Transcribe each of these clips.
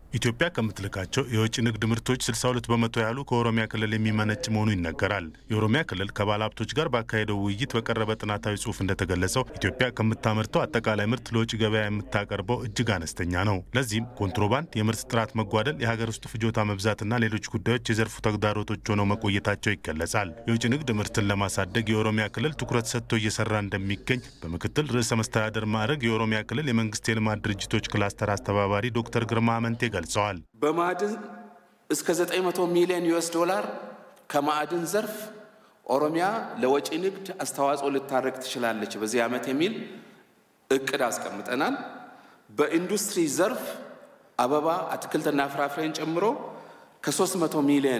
ኢትዮጵያ ከምትልካቸው የውጭ ንግድ ምርቶች 62 በመቶ ያህሉ ከኦሮሚያ ክልል የሚመነጭ መሆኑ ይነገራል። የኦሮሚያ ክልል ከባለ ሀብቶች ጋር ባካሄደው ውይይት በቀረበ ጥናታዊ ጽሑፍ እንደተገለጸው ኢትዮጵያ ከምታመርተው አጠቃላይ ምርት ለውጭ ገበያ የምታቀርበው እጅግ አነስተኛ ነው። ለዚህም ኮንትሮባንድ፣ የምርት ጥራት መጓደል፣ የሀገር ውስጥ ፍጆታ መብዛትና ሌሎች ጉዳዮች የዘርፉ ተግዳሮቶች ሆነው መቆየታቸው ይገለጻል። የውጭ ንግድ ምርትን ለማሳደግ የኦሮሚያ ክልል ትኩረት ሰጥቶ እየሰራ እንደሚገኝ በምክትል ርዕሰ መስተዳደር ማዕረግ የኦሮሚያ ክልል የመንግስት የልማት ድርጅቶች ክላስተር አስተባባሪ ዶክተር ግርማ አመንቴ ገልጸዋል። በማዕድን እስከ 900 ሚሊዮን ዩኤስ ዶላር ከማዕድን ዘርፍ ኦሮሚያ ለወጪ ንግድ አስተዋጽኦ ልታደርግ ትችላለች በዚህ ዓመት የሚል እቅድ አስቀምጠናል። በኢንዱስትሪ ዘርፍ አበባ፣ አትክልትና ፍራፍሬን ጨምሮ ከ300 ሚሊዮን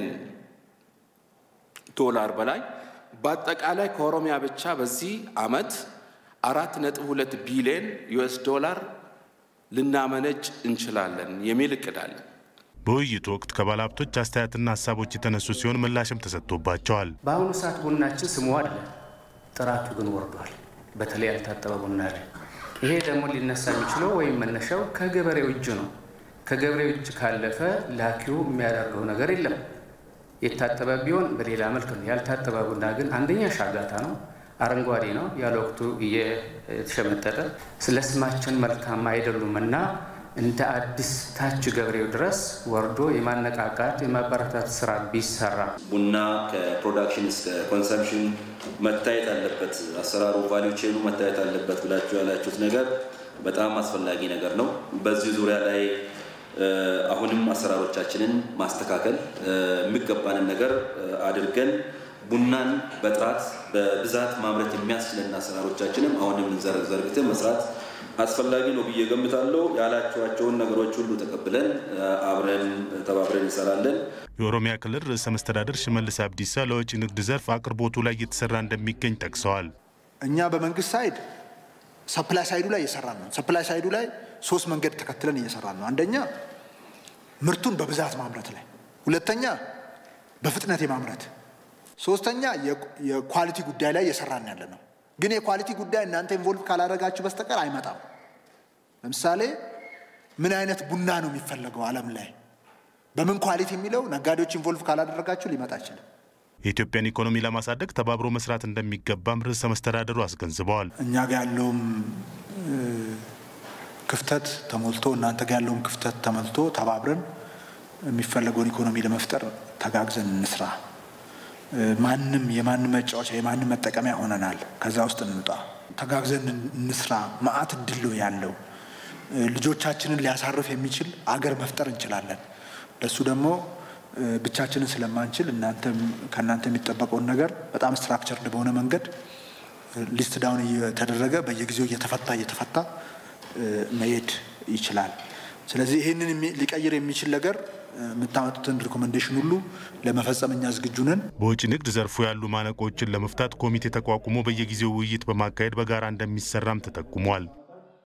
ዶላር በላይ በአጠቃላይ ከኦሮሚያ ብቻ በዚህ ዓመት አራት ነጥብ ሁለት ቢሊዮን ዩኤስ ዶላር ልናመነጭ እንችላለን የሚል እቅድ አለን። በውይይቱ ወቅት ከባለ ሀብቶች አስተያየትና ሀሳቦች የተነሱ ሲሆን ምላሽም ተሰጥቶባቸዋል። በአሁኑ ሰዓት ቡናችን ስሙ አለ፣ ጥራቱ ግን ወርዷል። በተለይ ያልታጠበ ቡና ላይ ይሄ ደግሞ ሊነሳ የሚችለው ወይም መነሻው ከገበሬው እጅ ነው። ከገበሬው እጅ ካለፈ ላኪው የሚያደርገው ነገር የለም። የታጠበ ቢሆን በሌላ መልክ ነው። ያልታጠበ ቡና ግን አንደኛ ሻጋታ ነው፣ አረንጓዴ ነው፣ ያለ ወቅቱ እየተሸመጠጠ ስለ ስማችን መልካም አይደሉም እና እንደ አዲስ ታች ገበሬው ድረስ ወርዶ የማነቃቃት የማበረታት ስራ ቢሰራ ቡና ከፕሮዳክሽን እስከ ኮንሰምሽን መታየት አለበት፣ አሰራሩ ቫሊዩ ቼኑ መታየት አለበት ብላችሁ ያላችሁት ነገር በጣም አስፈላጊ ነገር ነው። በዚህ ዙሪያ ላይ አሁንም አሰራሮቻችንን ማስተካከል የሚገባንን ነገር አድርገን ቡናን በጥራት በብዛት ማምረት የሚያስችለን አሰራሮቻችንም አሁንም ዘርግተን መስራት አስፈላጊ ነው ብዬ ገምታለሁ። ያላችኋቸውን ነገሮች ሁሉ ተቀብለን አብረን ተባብረን እንሰራለን። የኦሮሚያ ክልል ርዕሰ መስተዳደር ሽመልስ አብዲሳ ለወጪ ንግድ ዘርፍ አቅርቦቱ ላይ እየተሰራ እንደሚገኝ ጠቅሰዋል። እኛ በመንግስት ሳይድ ሰፕላይ ሳይዱ ላይ እየሰራን ነው። ሰፕላይ ሳይዱ ላይ ሶስት መንገድ ተከትለን እየሰራን ነው። አንደኛ ምርቱን በብዛት ማምረት ላይ፣ ሁለተኛ በፍጥነት የማምረት፣ ሶስተኛ የኳሊቲ ጉዳይ ላይ እየሰራን ያለ ነው። ግን የኳሊቲ ጉዳይ እናንተ ኢንቮልቭ ካላደረጋችሁ በስተቀር አይመጣም። ለምሳሌ ምን አይነት ቡና ነው የሚፈለገው ዓለም ላይ በምን ኳሊቲ የሚለው ነጋዴዎች ኢንቮልቭ ካላደረጋችሁ ሊመጣ አይችልም። የኢትዮጵያን ኢኮኖሚ ለማሳደግ ተባብሮ መስራት እንደሚገባም ርዕሰ መስተዳደሩ አስገንዝበዋል። እኛ ጋር ያለውም ክፍተት ተሞልቶ እናንተ ጋር ያለውም ክፍተት ተሞልቶ ተባብረን የሚፈለገውን ኢኮኖሚ ለመፍጠር ተጋግዘን እንስራ። ማንም የማንም መጫወቻ የማንም መጠቀሚያ ሆነናል። ከዛ ውስጥ እንውጣ፣ ተጋግዘን እንስራ። መዓት እድል ያለው ልጆቻችንን ሊያሳርፍ የሚችል አገር መፍጠር እንችላለን። ለእሱ ደግሞ ብቻችንን ስለማንችል እናንተም ከእናንተ የሚጠበቀውን ነገር በጣም ስትራክቸርድ በሆነ መንገድ ሊስት ዳውን እየተደረገ በየጊዜው እየተፈታ እየተፈታ መሄድ ይችላል። ስለዚህ ይህንን ሊቀይር የሚችል ነገር የምታመጡትን ሪኮሜንዴሽን ሁሉ ለመፈጸም እኛ ዝግጁ ነን። በውጭ ንግድ ዘርፉ ያሉ ማነቆችን ለመፍታት ኮሚቴ ተቋቁሞ በየጊዜው ውይይት በማካሄድ በጋራ እንደሚሰራም ተጠቁሟል።